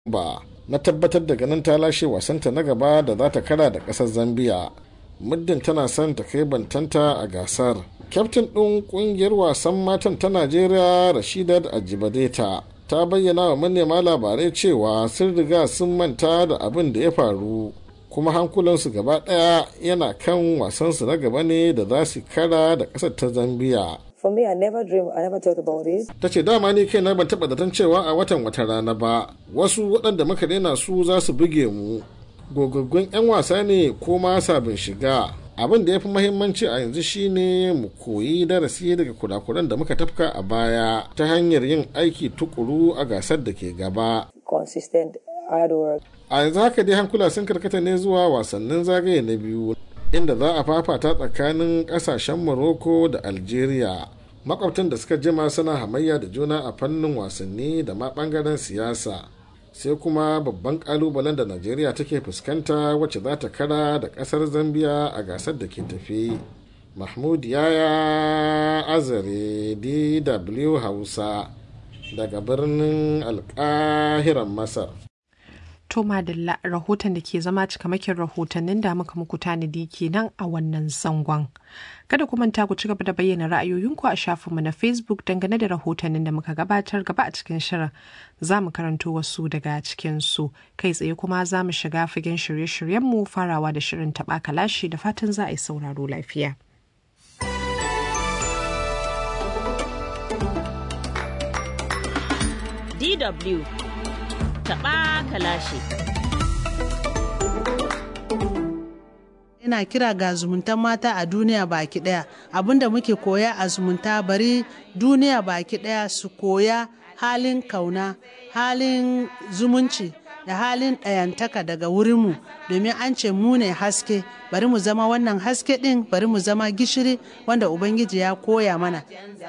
ba na tabbatar da ganin ta lashe wasanta na gaba da za ta kara da ƙasar zambia muddin tana son ta kai bantanta a gasar kyaftin ɗin ƙungiyar wasan matan ta najeriya rashidat ajibadeta ta bayyana wa manema labarai cewa sun riga sun manta da abin da ya faru kuma hankulansu gaba ɗaya yana kan wasansu na gaba ne da za su kara da ƙasar ta zambia For me, I never dream, I never thought about it. ta ce dama ni kai na ban taɓa zaton cewa a watan wata rana ba wasu waɗanda muka daina su za su buge mu gogaggun 'yan wasa ne ko ma sabin shiga abin da ya fi mahimmanci a yanzu shine mu koyi darasi daga kurakuran da muka tafka a baya ta hanyar yin aiki tukuru a gasar da ke gaba Consistent hard work. a yanzu haka dai hankula sun karkata ne zuwa wasannin zagaye na biyu inda za a fafata tsakanin kasashen morocco da algeria makwabtan da suka jima suna hamayya da juna a fannin wasanni da ma bangaren siyasa sai kuma babban kalubalen da najeriya take fuskanta wacce za ta kara da kasar zambia a gasar da ke tafi mahmud yaya azare dw hausa daga birnin alkahiran masar To Madalla rahoton da ke zama cikamakin rahotannin da muka muku tanadi kenan a wannan zangon. Kada ku manta ku ci gaba da bayyana ra'ayoyinku a shafinmu na Facebook dangane da rahotannin da muka gabatar gaba a cikin shirin. Za mu karanto wasu daga cikinsu. Kai tsaye kuma za mu shiga fagen shirye-shiryenmu farawa da shirin taɓa kalashi da fatan za a yi sauraro lafiya. DW taɓa kalashi. ina kira ga zumuntan mata a duniya baki daya abinda muke koya a zumunta bari duniya baki daya su koya halin kauna halin zumunci da halin ɗayantaka daga wurinmu domin an ce mu ne haske bari mu zama wannan haske ɗin bari mu zama gishiri wanda ubangiji ya koya mana